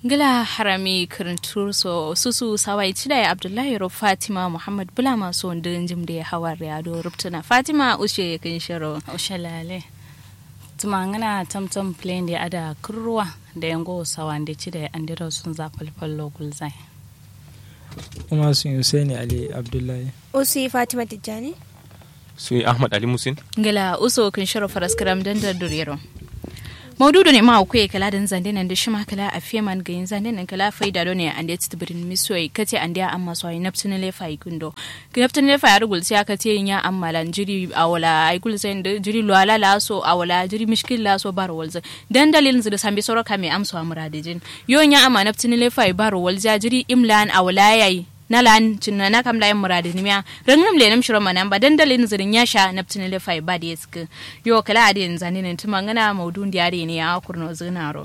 gila harami kirintur so susu sawai cidai abdullahi ro fatima muhammad bula masu wanda jim da ya hawa riyado rubtuna fatima ushe kin shiro ushalale tumangana tamtam plain da ada kurwa da yango sawande cidai andiro sun za falfallo gulzai kuma sun Hussaini ali abdullahi usu fatima tijjani su ahmad ali musin gila uso kin shiro faraskaram dandar durero maududu ne ma ku kala dan zande nan da shima kala a feman ga yin zande nan kala faida do ne an da tibrin misoi kace an da amma so naftin le fa ikundo naftin le fa ya rugul sai aka ce ya amma lan jiri awala ai gul sai da jiri lwala la so awala jiri mishkil la so baro walza dan dalilin da sambi soro kame amso amuradijin yo nya amma naftin le fa baro walza jiri imlan awala yayi na lan cinna na kam layin muradin miya rangam le nam shiro manan ba dandalin zirin ya sha naptin le fai ba da yask yo kala adin zani ne tuma ngana maudun diare ne ya kurno zinaro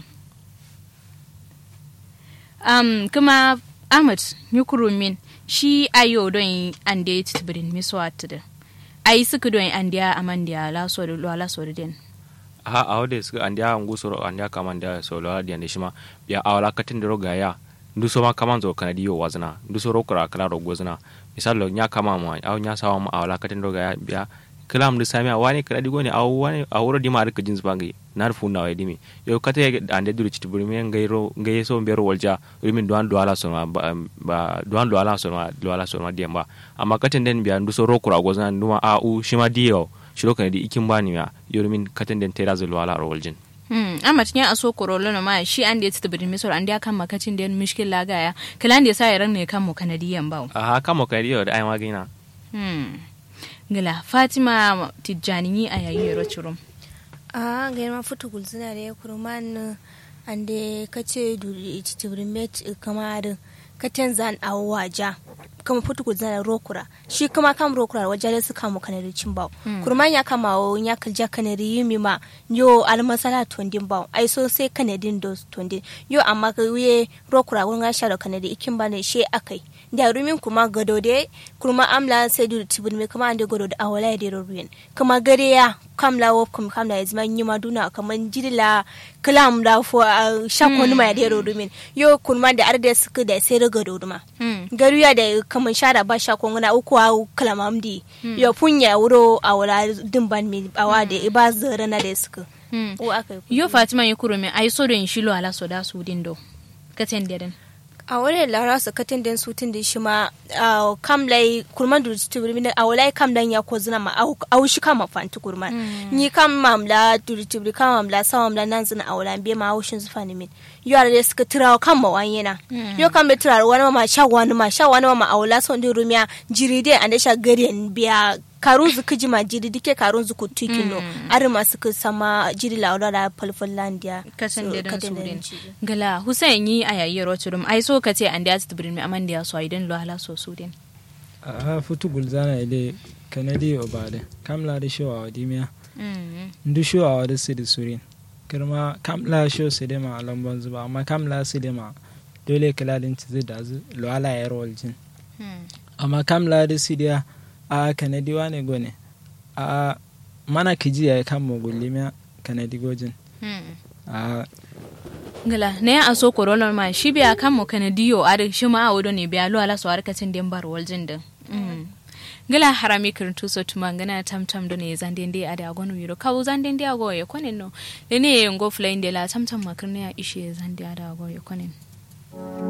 um kuma ahmad nyukuru min shi ayo don ande titbirin miswa tudu ai suka don ande amandiya la so da la so da den ha a wadda suka an dia ngu soro an dia kaman dia so la dia ne shima ya awala katin da roga ya ndu so ma kaman zo kana diyo wazna ndu so rokura kala rogo zna misalo nya kama ma aw nya sawa ma awala katin roga ya biya kala mdu sami wani kala digo ne aw wani awro di ma rika jins bangi nar fu na dimi yo kata ya ande duru chiti buri men gairo gaye so mbero walja rimin duan duala so ma ba duan duala so ma duala so ma diamba amma katin den biya ndu so rokura gozna nduma a u shima diyo shiro kana di ikin bani ya yorumin katin den tera zulwa la roljin Hmm, amma tinya aso korolo no ma shi an da ta bidin misor an da kan makacin da mishkil lagaya kalan da sa yaran ne kan mu kanadiyan bawo a kan mu kanadiyo da ai magina hmm ngila fatima tijjani a yayi yaro churum a ga ma futu gulzina da ya kurman ande kace duri tibrin met kamar katen zan awaja kama futu gulzina da rokura shi kuma kam rokura wajen da suka mu kanari cin bawo kurman ya kama wo ya kalja kanari yimi ma yo almasala tondin bawo ai so sai kanadin dos tondin yo amma ka wiye rokura wurin ga sharo kanari ikin ba ne she akai da rumin kuma gado de kuma amla sai duri tibin me kuma ande gado da awala ya dero ruin kuma gare ya kamla wo kuma kamla ya zama nyima duna kaman jidila kalam da fo shakon ma ya dero rumin yo kuma da arde suka da sai da gado duma garu ya da kaman shara ba shakon na uku a kalamamdi yo punya wuro awala dimban mi awa da iba zara na da suka yo fatima ya kuro me ai so don shilo ala so da su dindo katen den a wani lara su katin den su tun da shi ma kam lai kurman da tu birmi a wala kam dan ya ko zina ma a shi kama fanti kurman ni kam mamla da tu birmi kam mamla sa mamla nan zina a wala be ma haushin zufa ni min yo da suka tirawa kan ma wani yana yo kam be tirawa wani ma sha wani ma sha wani ma a wala son da rumiya jiri dai an da sha gari biya karun zu kiji ma jiri dike karun zu kutu kino ari masu ka sama jiri laura da falfallandiya kasan da dan surin gala husain yi a yayi roturum ai so ka ce an da ta birin aman da so idan lo hala so su din a futu gulzana ile kanadi obade kamla da showa wa dimiya ndu showa wa da sidi surin kirma kamla sho sidi ma lambon zuba amma kamla sidi ma dole kala din ci da zu lo ala ya roljin amma kamla da sidi a kanadi wane gone a mana kiji ya kan mogulimiya kanadi gojin a ngala ne a so korolon ma shi biya kan mo kanadiyo a shi ma a wodo ne biya lo ala so harkacin den bar waljin din ngala harami kirtu so tuma ngana tam tam do ne zande ndi ada agonu yiro kawu zande ndi ago ye konen no le ne ngo flying de la tam tam makirne ya ishe zande ada ago ye konen